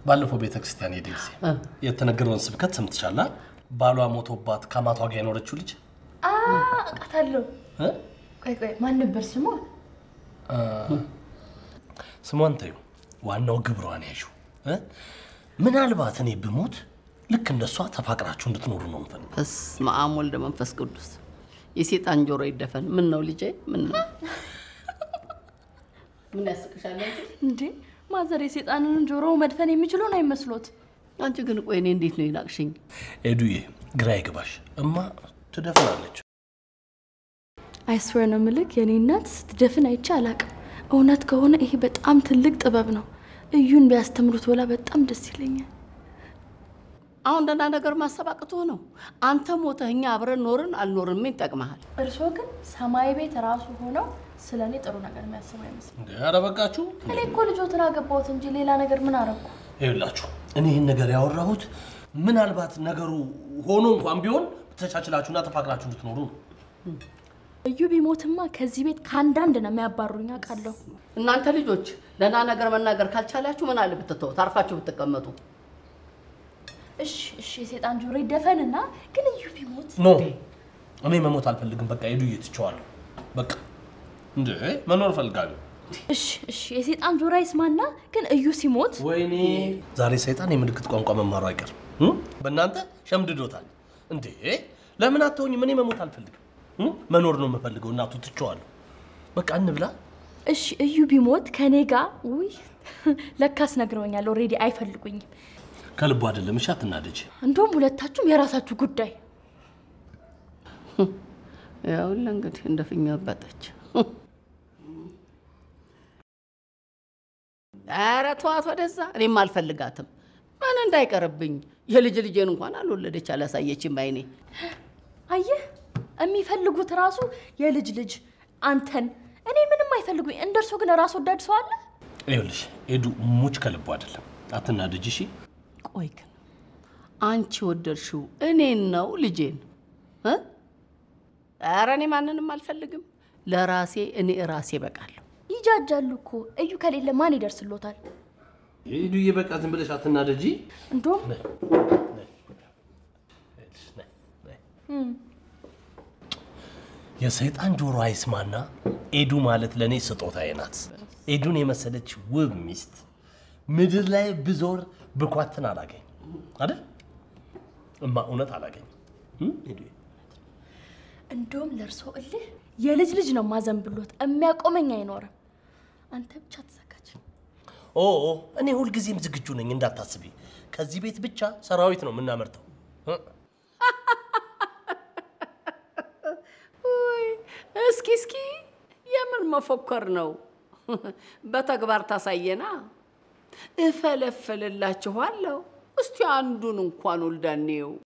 ባለፈው ቤተ ክርስቲያን ሄደ ጊዜ የተነገረውን ስብከት ሰምትሻላ? ባሏ ሞቶባት ከአማቷ ጋር የኖረችው ልጅ አውቃታለሁ። እ? ቆይ ቆይ፣ ማን ነበር ስሟ? ስሟን ተዩ፣ ዋናው ግብሯን ያዡ። እ? ምናልባት እኔ ብሞት ልክ እንደሷ ተፋቅራችሁ እንድትኖሩ ነው የምፈልገው። በስመ አብ ወልደ መንፈስ ቅዱስ። የሴጣን ጆሮ ይደፈን። ምን ነው ልጄ? ምን ነው ምን ያስቅሻል አንቺ? እንዴ ማዘር የሴጣንን ጆሮ መድፈን የሚችለውን አይመስሎት? አንቺ ግን ቆይ እኔ እንዴት ነው ይናቅሽኝ? ኤዱዬ ግራ ይግባሽ፣ እማ ትደፍራለች። አይስዌር ነው ምልክ የኔ እናት ስትደፍን አይቼ አላቅም። እውነት ከሆነ ይሄ በጣም ትልቅ ጥበብ ነው። እዩን ቢያስተምሩት ወላ በጣም ደስ ይለኛል። አሁን ደህና ነገር ማሰብ አቅቶ ነው። አንተ ሞተህ እኛ አብረን ኖርን አልኖርን ምን ይጠቅመሃል? እርስዎ ግን ሰማይ ቤት ራሱ ሆነው ስለ እኔ ጥሩ ነገር የሚያስቡ አይመስልም። እንዴ ኧረ በቃችሁ። እኔ እኮ ልጆትን አገባሁት እንጂ ሌላ ነገር ምን አረኩ? ይኸውላችሁ እኔ ይህን ነገር ያወራሁት ምናልባት ነገሩ ሆኖ እንኳን ቢሆን ተቻችላችሁና ተፋቅራችሁ እንድትኖሩ ነው። እዩ ቢሞትማ ከዚህ ቤት ከአንዳንድ ነው የሚያባሩኝ አውቃለሁ። እናንተ ልጆች ደህና ነገር መናገር ካልቻላችሁ ምን አለ ብትተው ታርፋችሁ ብትቀመጡ። እሺ እሺ፣ የሴጣን ጆሮ ይደፈንና ግን እዩ ቢሞት ኖ እኔ መሞት አልፈልግም። በቃ ሄዱ እየትቸዋለሁ። በቃ እንዴ መኖር እፈልጋለሁ። እሺ እሺ፣ የሴጣን ጆሮ ይስማና ግን እዩ ሲሞት ወይኔ ዛሬ ሰይጣን የምልክት ቋንቋ መማሩ አይቀርም። እ? በእናንተ ሸምድዶታል። እንዴ ለምን አትሆኝም? እኔ መሞት አልፈልግም። እ? መኖር ነው የምፈልገው። እናቱ ትቸዋለሁ። በቃ እንብላ። እሺ እዩ ቢሞት ከኔ ጋር ውይ፣ ለካስ ነግረውኛል። ኦልሬዲ አይፈልጉኝም። ከልቡ አይደለም። እሺ አትናደጅ። እንደውም ሁለታችሁም የራሳችሁ ጉዳይ። ያውልህ እንግዲህ እንደ ፊኛ አባጠች። ኧረ ተዋት ወደዛ። እኔም አልፈልጋትም። ምን እንዳይቀርብኝ የልጅ ልጄን እንኳን አልወለደች አላሳየችም ባይኔ። አየህ፣ የሚፈልጉት ራሱ የልጅ ልጅ አንተን። እኔ ምንም አይፈልጉኝ። እንደርሶ ግን ራስ ወዳድ ሰው አለ? ይኸውልሽ ሄዱ ሙች ከልቡ አይደለም። አትናደጅ። እሺ ቆይ ግን አንቺ ወደድሽው እኔን ነው ልጄን? እ? ኧረ እኔ ማንንም አልፈልግም። ለራሴ እኔ ራሴ በቃለሁ። ይጃጃሉ እኮ እዩ ከሌለ ማን ይደርስሎታል? ሄዱዬ በቃ ዝም ብለሽ አትናደጂ። እንደውም ነይ፣ ነይ፣ ነይ፣ ነይ። የሰይጣን ጆሮ አይስማና ኤዱ ማለት ለእኔ ስጦታዬ ናት። ኤዱን የመሰለች ውብ ሚስት ምድር ላይ ብዞር ብኳትን አላገኝ አይደል እማ? እውነት አላገኝ። ሄዱዬ እንደውም ለእርሶ እልህ የልጅ ልጅ ነው ማዘንብሎት፣ የሚያቆመኝ አይኖርም። አንተ ብቻ ተዘጋጅ። ኦ ኦ፣ እኔ ሁልጊዜም ዝግጁ ነኝ እንዳታስቢ። ከዚህ ቤት ብቻ ሰራዊት ነው የምናመርተው። እ? ውይ፣ እስኪ እስኪ የምን መፎከር ነው? በተግባር ታሳየና። እፈለፍልላችኋለሁ። እስቲ አንዱን እንኳን ወልዳኔው